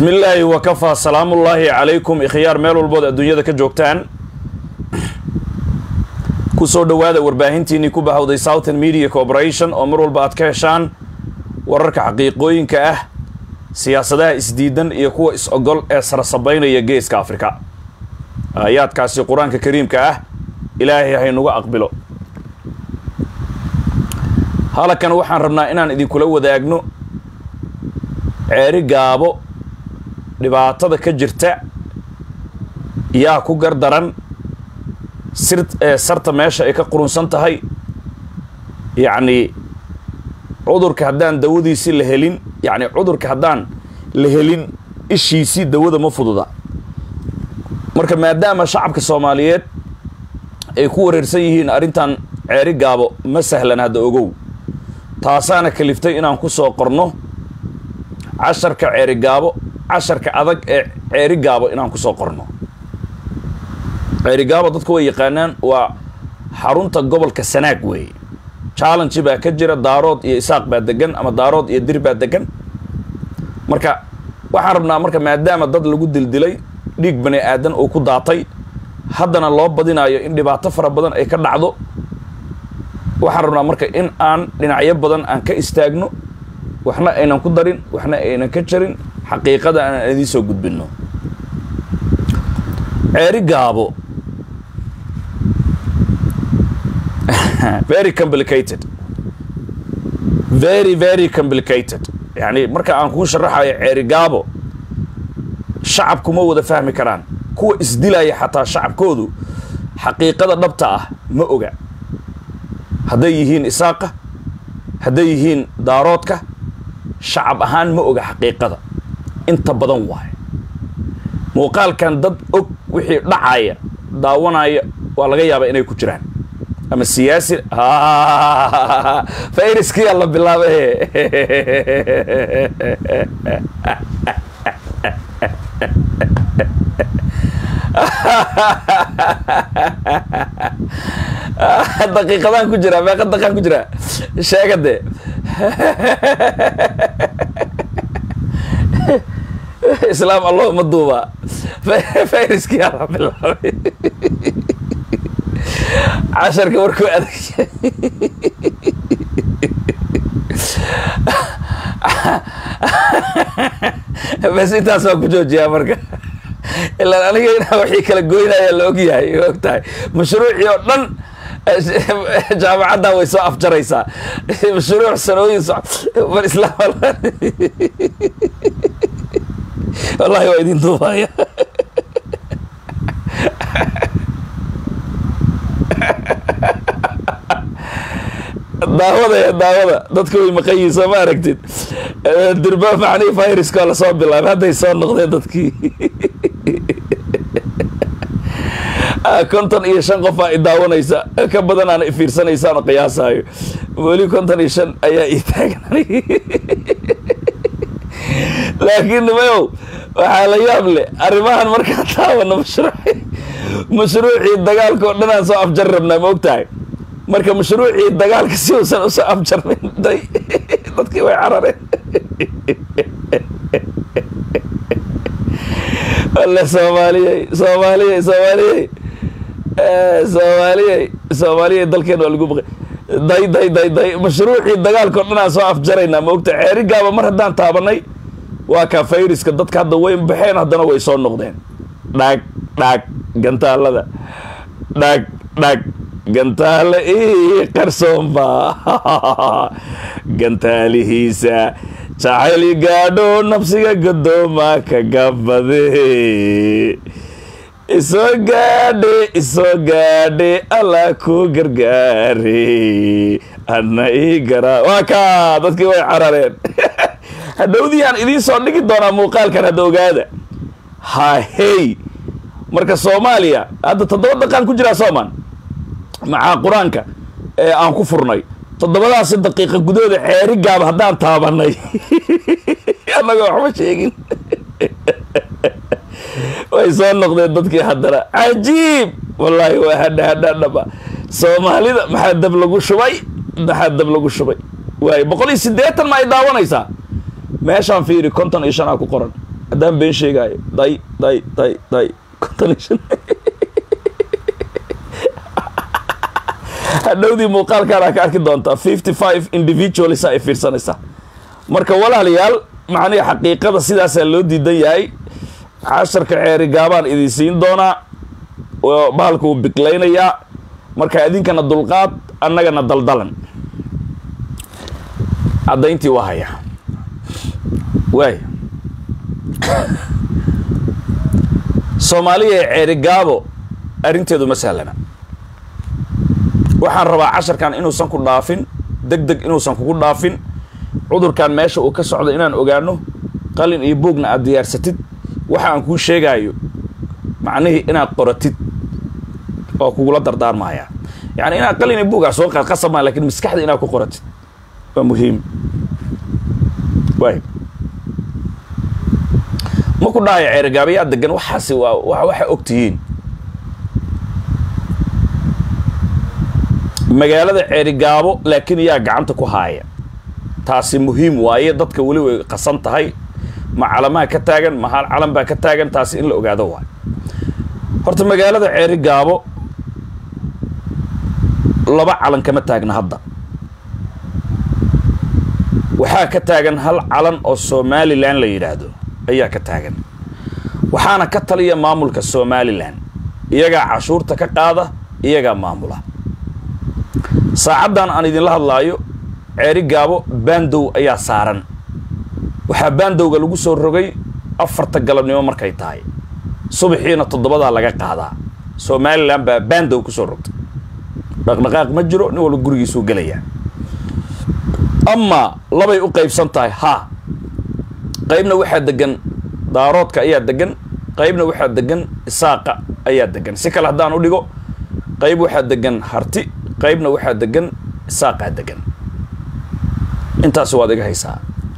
bismillaahi wakafaa salaamullaahi calaykum ikhyaar meel walbood adduunyada ka joogtaan kusoo dhowaada warbaahintiinii ku bahawday southern media corporation oo mar walba aad ka heshaan wararka xaqiiqooyinka ah siyaasadaha isdiidan iyo kuwa is-ogol ee sarasabaynaya geeska afrika aayaadkaasi qur-aanka kariimka ah ilaahay haynuga aqbilo halkan waxaan rabnaa inaan idinkula wadaagno ceeri gaabo dhibaatada ka jirta yaa ku gardaran sir sarta meesha ay ka qurunsan tahay yacni cudurka haddaan dawadiisii la helin yacni cudurka haddaan la helin ishiisii dawada ma fududa marka maadaama shacabka soomaaliyeed ay ku wareersan yihiin arrintan ceeri gaabo ma sahlan hadda ogow taasaana kaliftay inaan ku soo qorno casharka ceeri gaabo casharka adag ee ceeri gaabo inaan ku soo qorno ceeri gaabo dadku way yaqaanaan waa xarunta gobolka sanaag weeye challenge baa ka jira daarood iyo isaaq baa degan ama daarood iyo dir baa degan marka waxaan rabnaa marka maadaama dad lagu dildilay dhiig bani aadan uu ku daatay haddana loo badinayo in dhibaato fara badan ay ka dhacdo waxaan rabnaa marka in aan dhinacyo badan aan ka istaagno waxna aynan ku darin waxna aynan ka jarin xaqiiqada aan idiin soo gudbinno ceeri gaabo very complicated very very complicated yani marka aan kuu sharaxayo ceeri gaabo shacabku ma wada fahmi karaan kuwa isdilaya xataa shacabkoodu xaqiiqada dhabta ah ma oga hadday yihiin isaaqa hadday yihiin daaroodka shacab ahaan ma oga xaqiiqada inta badan waayo muuqaalkan dad og wixii dhacaya daawanaya waa laga yaabaa inay ku jiraan ama siyaasi fayriskiyaa la bilaabay daqiiqadaan ku jiraa meeqa daqiiqaan ku jiraa sheega dee islaam allah ma duubaa fayriskiyaa la bilaabay casharka warkuu adag bas intaas waa ku joojiyaa marka ilaan aniga inaa waxii kala goynaya la og yahay og tahay mashruucii oo dhan jaamacaddaa way soo afjaraysaa mashruuc sanooyin bal islaam wallahi waa idin duubaya daawada daawada dadka way maqan yihiin soo ma aragtid durba macnii viruska lasoo bilaabay hadday soo noqdeen dadkii konton iyo shan qof aa i daawanaysa ka badan aana ifiirsanaysaan oo qiyaasaayo weli konton iyo shan ayaa ii taagan laakiin nimayow waxaa la yaab leh arrimahan markaa taabana mashruuci mashruucii dagaalka oo dhan aan soo afjari rabnaa ma og tahay marka mashruucii dagaalka si uusan usoo afjarmin day dadkii way carareen wale soomaaliyey soomaaliyey soomaaliyey soomaaliyey soomaaliyey dalkeena waa lagu baqay day day day day mashruucii dagaalka o dhan aan soo afjaraynaa ma ogta ceeri gaaba mar haddaan taabanay waa kaa fayriska dadka hadda way baxeen haddana way soo noqdeen dhaag dhaag gantaalada dhaag dhaag gantaale ii qarsoomba gantaalihiisa jacayl gaadho nafsiga gadooma kagabade isoo gaadhe isoo gaadhe alla ku gargaare adna ii garaa waa kaa dadkii way carareen hadhowdii aan idiin soo dhigi doonaa muuqaalkan hadda ogaada hahey marka soomaaliya hadda toddoba daqaan ku jiraa sooman macaa qur-aanka ee aan ku furnay toddobadaasi daqiiqa gudahooda ceeri gaab haddaan taabanay annaga waxba sheegin way soo noqdeen dadkii haddana cajiib wallaahi waa hadha hadha dhaba soomaalida maxaa dab lagu shubay maxaa dab lagu shubay waayo boqol iyo siddeetan ma ay daawanaysaa meeshaan fiiri konton iyo shan aa ku qoran haddaan been sheegaayo day day day day konton iyo shan hadhowdii muuqaalkaan aa ka arki doontaa fifty five individuals ay fiirsanaysaa marka walaalayaal macnihi xaqiiqada sidaasaa loo diidan yahay casharka ceeri gaabaan idin siin doonaa bahalka wuu biqlaynayaa marka idinkana dulqaad annagana daldalan caddayntii waa haya waay soomaaliya ee ceeri gaabo arrinteedu ma sahlana waxaan rabaa casharkan inuusan ku dhaafin deg deg inuusan kugu dhaafin cudurkan meesha uu ka socdo inaan ogaano qalin iyo buugna aad diyaarsatid waxa aan kuu sheegaayo macnihii inaad qoratid oo kugula dardaarmaya yani inaad qalin iyo buug aa soo qasab maa lakin maskaxda inaad ku qoratid waa muhiim waay ma ku dhahayo ceerigaabayaa degan waxaasi waa wa waxa og tihiin magaalada ceerigaabo laakiin yaa gacanta ku haaya taasi muhiim waaye dadka weli way qasan tahay ma calamaha ka taagan ma hal calan baa ka taagan taasi in la ogaado waayo horta magaalada ceerigaabo laba calan kama taagna hadda waxaa ka taagan hal calan oo somalilan la yidhaahdo ayaa ka taagan waxaana ka taliya maamulka somalilan iyagaa cashuurta ka qaada iyagaa maamula saacaddan aan idinla hadlaayo ceeri gaabo baandow ayaa saaran waxaa baandowga lagu soo rogay afarta galabnimo markay tahay subaxiina toddobadaa laga qaadaa somalilan baa baandow kusoo rogtay dhaqdhaqaaq ma jiro nin walba gurigiisuu gelayaa amaa labay u qaybsan tahay haa qaybna waxaa degan daaroodka ayaa degan qaybna waxaa degan isaaqa ayaa degan si kale haddaan u dhigo qayb waxaa degan harti qaybna waxaa degan isaaqaa degan intaasi waad iga haysaa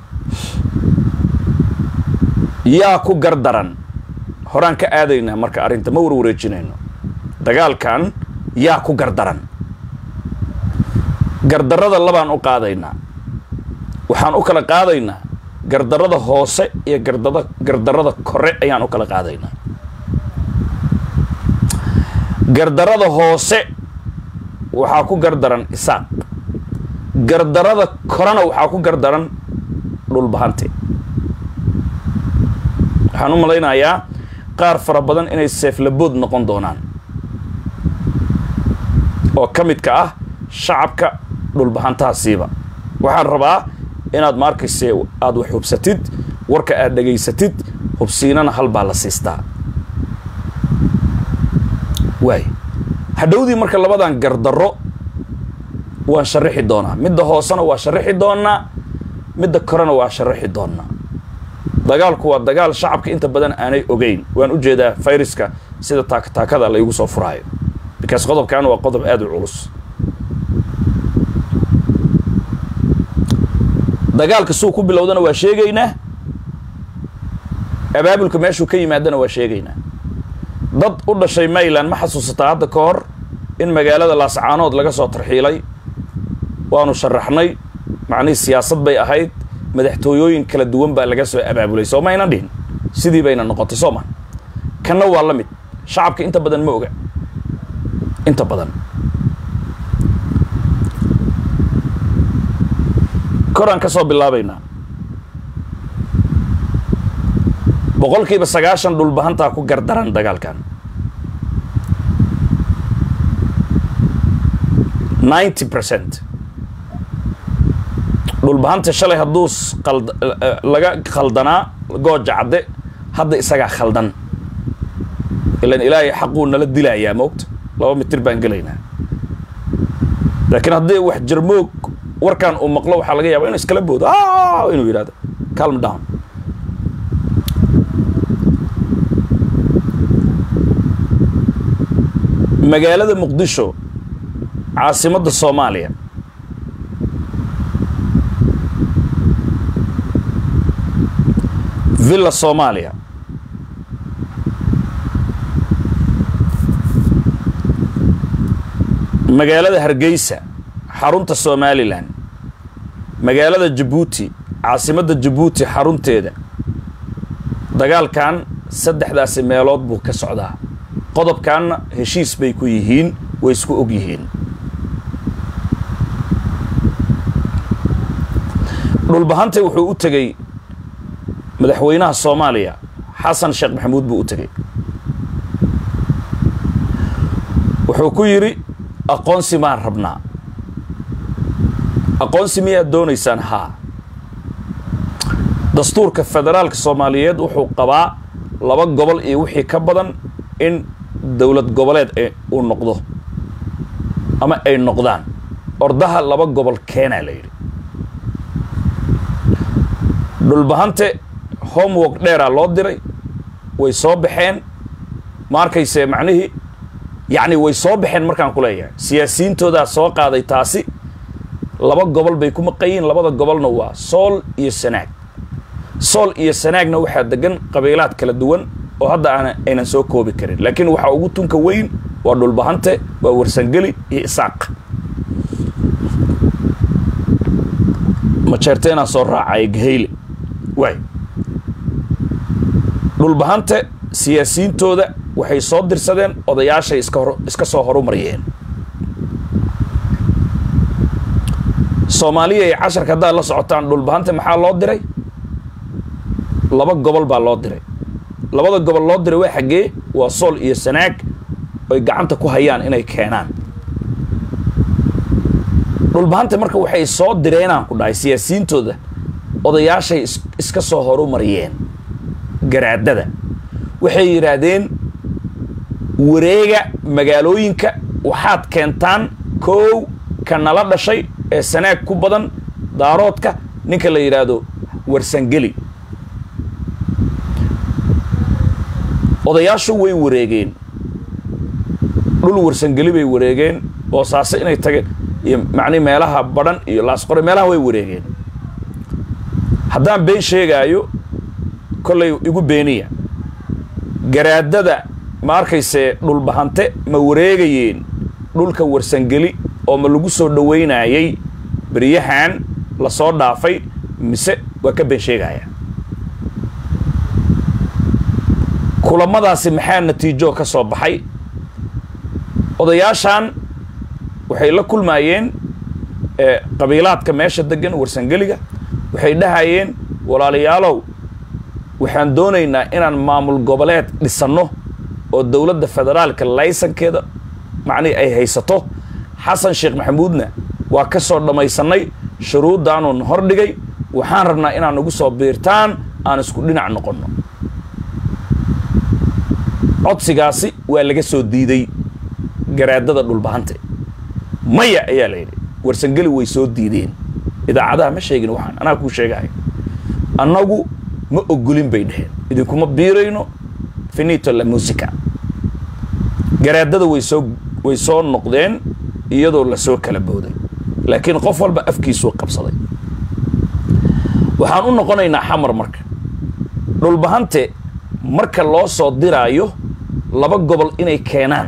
yaa ku gardaran horaan ka aadaynaa marka arrinta ma warwareejinayno dagaalkan yaa ku gardaran gardarrada labaan u qaadaynaa waxaan u kala qaadaynaa gardarrada hoose iyo gardada gardarrada kore ayaan u kala qaadaynaa gardarrada hoose waxaa ku gardaran isaaq gardarrada korena waxaa ku gardaran dhulbahante waxaan u malaynayaa qaar fara badan inay seeflabood noqon doonaan oo ka midka ah shacabka dhulbahantaasiiba waxaan rabaa inaad maarkayse aada wax hubsatid warka aad dhegaysatid hubsiinana hal baa la siistaa waay hadhowdii marka labadan gardarro waan sharaxi doonaa midda hoosena waa sharaxi doonaa midda korena waa sharaxi doonaa dagaalku waa dagaal shacabka inta badan aanay ogeyn waan u jeedaa fayruska sida taakataakada laygu soo furaayo because qodobkan waa qodob aada u culus dagaalka suu ku bilowdana waa sheegaynaa abaabulka meeshuu ka yimaadana waa sheegaynaa dad u dhashay mayland ma xasuusataa hadda ka hor in magaalada laascaanood laga soo tarxiilay waanu sharaxnay macnihii siyaasad bay ahayd madaxtooyooyin kala duwan baa laga soo abaabulay soo maynan dhihin sidii bayna noqotay soo ma kanna waa la mid shacabka inta badan ma oga inta badan koraan ka soo bilaabaynaa boqolkiiba sagaashan dhulbahantaa ku gardaran dagaalkan ninety percent dhulbahanta shalay hadduu laga khaldanaa gooja cadde hadda isagaa khaldan ilan ilaahay xaquu nala dilayaa moogta laba mitir baan gelaynaa laakiin haddii wax jarmoog warkan uu maqlo waxaa laga yaaba inu iskala boodo inuu yidhahdo calm down magaalada muqdisho caasimadda soomaaliya villa soomaaliya magaalada hargeysa xarunta somalilan magaalada jabuuti caasimadda jabuuti xarunteeda dagaalkan saddexdaasi meelood buu ka socdaa qodobkanna heshiis bay ku yihiin way isku og yihiin dhulbahante wuxuu u tegey madaxweynaha soomaaliya xasan sheekh maxamuud buu u tegey wuxuu ku yidhi aqoonsi maan rabnaa aqoonsi miyaad doonaysaan haa dastuurka federaalka soomaaliyeed wuxuu qabaa laba gobol iyo wixii ka badan in dowlad goboleed uu noqdo ama ay noqdaan ordaha laba gobol keenaa la yidhi dhulbahante homework dheeraa loo diray way soo baxeen ma arkayse macnihii yacni way soo baxeen markaan ku leeyahay siyaasiyiintoodaa soo qaaday taasi laba gobol bay ku maqayiin labada gobolna waa sool iyo sanaag sool iyo sanaagna waxaa degan qabiilaad kala duwan oo hadda aan aynan soo koobi karin laakiin waxaa ugu tunka weyn waa dhulbahante waa warsangeli iyo isaaq majeerteenaa soo raacaya gahayle waay dhulbahante siyaasiyiintooda waxay soo dirsadeen odayaashay iska hor iska soo horumariyeen soomaaliya iyo casharka haddaad la socotaan dhulbahante maxaa loo diray laba gobol baa loo diray labada gobol loo diray waa xaggee waa sool iyo sanaag oy gacanta ku hayaan inay keenaan dhulbahante marka waxay soo direenaan ku dhahay siyaasiyiintooda odayaashay iska soo horumariyeen garaadada waxay yidhaahdeen wareega magaalooyinka waxaad keentaan koow ka nala dhashay ee sanaag ku badan daaroodka ninka la yidhaahdo warsangeli odayaashu way wareegeen dhul warsangeli bay wareegeen boosaaso inay tageen iyo macni meelaha badhan iyo laasqore meelaha way wareegeen haddaan been sheegaayo kollay igu beeniya garaadada ma arkayse dhulbahante ma wareegayeen dhulka warsangeli oo ma lagu soo dhoweynayay beryahan lasoo dhaafay mise waa ka been sheegaya kulamadaasi maxaa natiijo ka soo baxay odayaashan waxay la kulmaayeen qabiilaadka meesha degan warsangeliga waxay dhahayeen walaalayaalow waxaan doonaynaa inaan maamul goboleed dhisanno oo dowladda federaalka laysankeeda macnihi ay haysato xasan sheekh maxamuudna waa ka soo dhammaysannay shuruuddaanuun hordhigay waxaan rabnaa inaan nagu soo biirtaan aan isku dhinac noqonno codsigaasi waa laga soo diiday garaadada dhulbahante maya ayaa la yidhi warsangeli way soo diideen idaacadaha ma sheegin waxaan anaa kuu sheegahay annagu ma ogolin bay dheheen idinkuma biirayno finito la musica garaadada way soo way soo noqdeen iyadoo lasoo kala booday laakiin qof walba afkiisuu qabsaday waxaan u noqonaynaa xamar marka dhulbahante marka loo soo diraayo laba gobol inay keenaan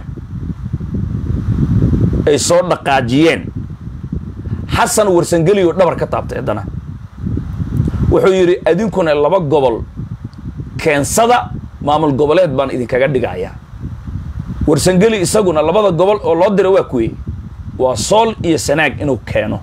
ay soo dhaqaajiyeen xasan warsangeli oo dhabar ka taabtay haddana wuxuu yidhi adinkuna laba gobol keensada maamul goboleed baan idinkaga dhigayaa warsangeli isaguna labada gobol oo loo dira waa kuwey waa sool iyo sanaag inuu keeno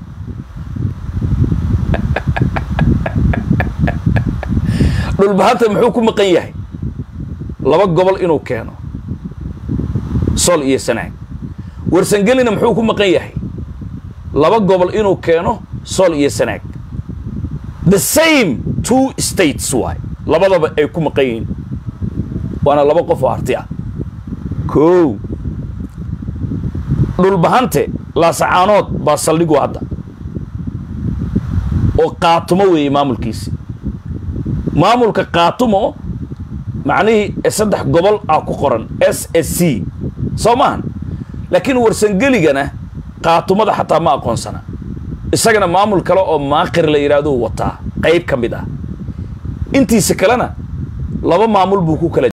dhulbahanta muxuu ku maqan yahay laba gobol inuu keeno sool iyo sanaag warsangelina muxuu ku maqan yahay laba gobol inuu keeno sool iyo sanaag the same two states waay labadaba ay ku maqan yihiin waana laba qof oo arti ah kow dhulbahante laasacaanood baa saldhigu hadda oo qaatumo weeye maamulkiisi maamulka qaatumo macnihii saddex gobol ah ku qoran s s c soo maahan laakiin warsangeligana qaatumada xataa ma aqoonsana isagana maamul kale oo maaqir la yidhahduu wataa qayb ka mid ah intiisa kalena laba maamul buu ku kala